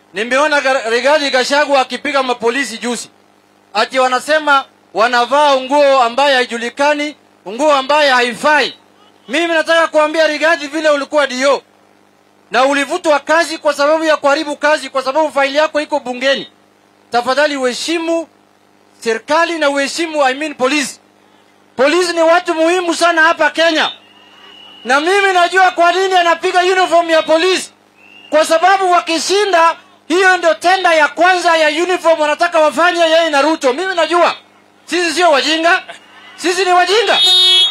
Nimeona Ga- Rigathi Gachagua akipiga mapolisi juzi, ati wanasema wanavaa nguo ambaye haijulikani, nguo ambaye haifai. Mimi nataka kuambia Rigathi, vile ulikuwa dio na ulivutwa kazi kwa sababu ya kuharibu kazi, kwa sababu faili yako iko bungeni, tafadhali uheshimu serikali na uheshimu I mean polisi. Polisi ni watu muhimu sana hapa Kenya, na mimi najua kwa nini anapiga uniform ya polisi, kwa sababu wakishinda, hiyo ndio tenda ya kwanza ya uniform wanataka wafanye yeye na Ruto. Mimi najua sisi sio wajinga, sisi ni wajinga.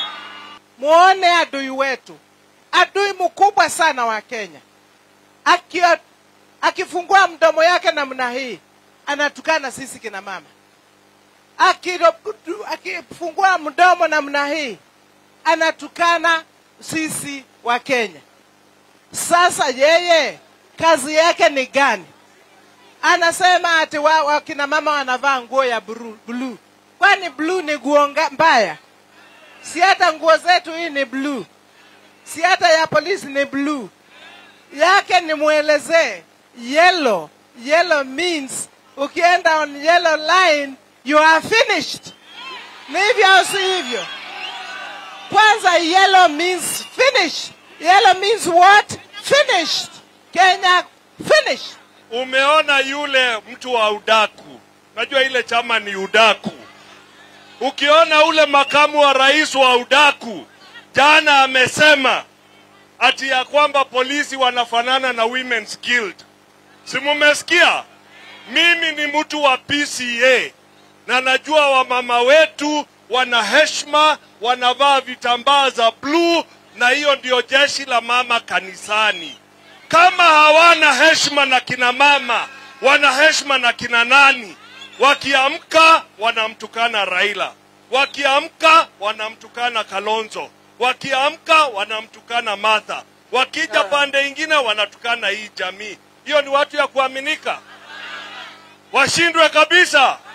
muone adui wetu, adui mkubwa sana wa Kenya. Akio, akifungua mdomo yake namna hii anatukana sisi kina mama. Akiro- Akifungua mdomo namna hii anatukana sisi wa Kenya. Sasa yeye kazi yake ni gani? Anasema ati wa, wa kina mama wanavaa nguo ya bru- blue. Kwani blue ni nguo nga- mbaya? si hata nguo zetu hii ni blue, si hata ya polisi ni blue. Yake ni mwelezee yellow. Yellow means ukienda on yellow line you are finished. Ni hivyo au si hivyo? Kwanza yellow means finish. Yellow means what? Finished. Kenya finished. Umeona yule mtu wa udaku, najua ile chama ni udaku. Ukiona ule makamu wa rais wa udaku, jana amesema ati ya kwamba polisi wanafanana na Women's Guild. Si mumesikia? Mimi ni mtu wa PCA na najua wamama wetu wana heshima, wanavaa vitambaa za bluu, na hiyo ndio jeshi la mama kanisani. Kama hawana heshima na kina mama, wana heshima na kina nani? Wakiamka wanamtukana Raila, wakiamka wanamtukana Kalonzo, wakiamka wanamtukana Martha, wakija pande ingine wanatukana hii jamii. Hiyo ni watu ya kuaminika? Washindwe kabisa.